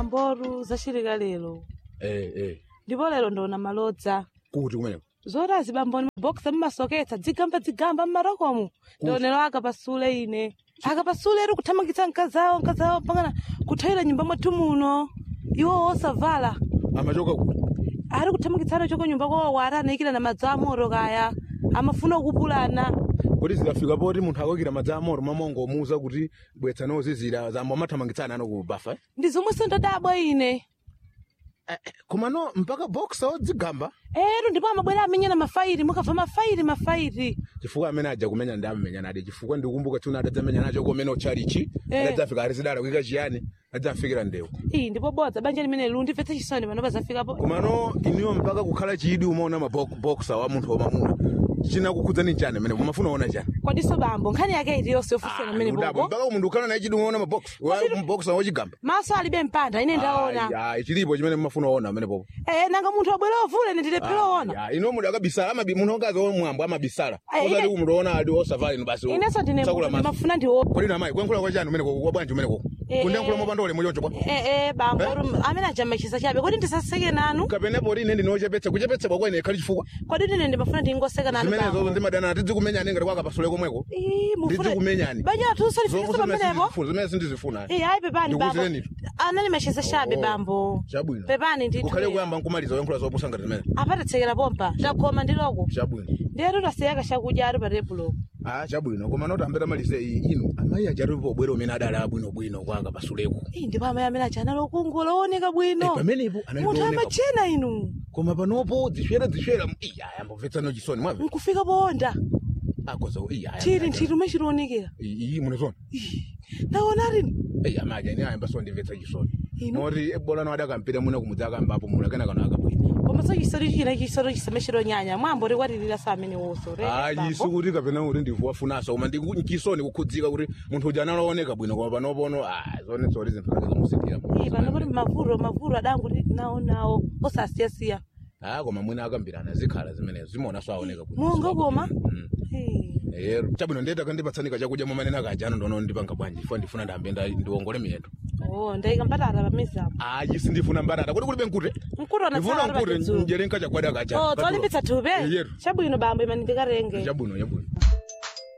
bamboru zachilika lero eh eh ndipo lero ndona malodza kuti kumeneko zotazi bamboni mabokisi mmasoketsa dzigamba dzigamba mmarokomo ndionero akapasule ine akapasule eri kuthamangitsa mkazawo mkazawo pangana kuthayira nyumba mwathu muno iwo osavala amachoka kuti ari kuthamangitsana choko nyumba kwawo ari anayikira na madzi amoro kaya amafuna kupulana kuti zikafika poti munthu akokira madzi amoro mamongo omuuza kuti bwetsa nozizira zambo amathamangitsana ano ku bafa eh? ndi zomwenso ndadabwa ine Eh, eh, komano mpaka boxa odzigamba ero ndipo amabwera amenyana mafairi mukabva mafairi mafairi chifukwa amene aja kumenya ndi amenya nade chifukwa ndikumbuka tuna adadzamenya nacho komene ochalichi Eh. adadzafika arizidala kuika chiyani adzafikira ndewu iyi ndipo bodza banja limene lu ndimvetse chisoni pano pazafikapo komano iniwo mpaka kukhala chidi umaona maboxa wa munthu wamamuna chinakukhudzani chani amene mumafuna ona chani kwadiso bambo nkhani yake iti yonse yofusana amene udabo bobo mpaka munthu ukhala naye chidi umaona mabox boxa wochigamba maso alibe mpanda ine ndaona Ai, ai, chilipo chimene mumafuna ona amene popo Eh, nanga munthu wabwera ovule ine ndilephera ona Ya, ino muda akabisala amabi munthu ongazi omwambo amabisala Ai, osati ine- kumutoona adi osafala ino basi inenso ndine tsakula maso ndimafuna ndiwo kodi namayi kuyankhula kwa chani umeneko kwa bwanji umeneko Eh, kundiyankhula eh. mopanda ulemu choncho kwa Eh, eh, bambo rum- amene ajama chisa chabe kodi ndisaseke nanu kapenepo ine ndinochepetsa kuchepetsa kwa kwene ikhali chifukwa kodi ine ndimafuna ndingoseka nanu zimenezo bambo ndimadana tidzikumenyani ngati kwakapasule komweko Ii, mufune- ndidzikumenyani banja atunso lifikisa pamenepo zimene sindizifuna Eh, ayi pepani bambo Ndikuzireni. anali machisa chabe Oh, bambo chabwino pepani ndithu kukhale kuyamba nkumaliza kuyankhula zopusa ngati zimene apatitsekera pompa takhoma ndiloko chabwino ndiyatu tasiyaka chakudya ari pa tebulo ah chabwino koma noti ambeta malize iyi inu amayi ajatipo bwero umene adali abwinobwino kwanga pasuleko Ii, ndipo amayi amene aja anali okungula ooneka bwino pamenepo anali munthu kuoneka. amachena inu koma panopo zishwera zishwera iya yambomvetsano chisoni mwamve nkufika poonda akoza iya thiri nthiri umechilionekera iyi munezona ndaona rini iya amaji ani ayamba so ndimvetsa chisoni Inu? noti bolano adakampita muno kumudza akambapo muno akena kano akabwino koma so chisori china chisori chisamechilonyanya mwambo likwatirira sa amene woso ayi sikuti kapena kuti ndivuwafunaso koma ndichisoni kukhudzika kuti munthu uja analooneka bwino koma panopono ah zone zoti zinthu zake zomusikira pano kuti mavuro mavuro adanguti nawo nawo osasiyasiya ah koma mwina akambirana zikhala zimenezo zimaonanso aoneka bwino monga koma Mm. Eh, ero chabwino ndiyeta kandipatsanika chakudya momanena kajano ndono ndipanga bwanji ifo ndifuna ndambe nda- ndiwongole miyendo oh ndayika mbatata pamizapo ayi sindifuna mbatata kuti kulibe nkute mkutona ndifuna nkute njere nkachakwada kacha oh tsolimbitsa thupi yeru chabwino bambo imani ndikarenge chabwino chabwino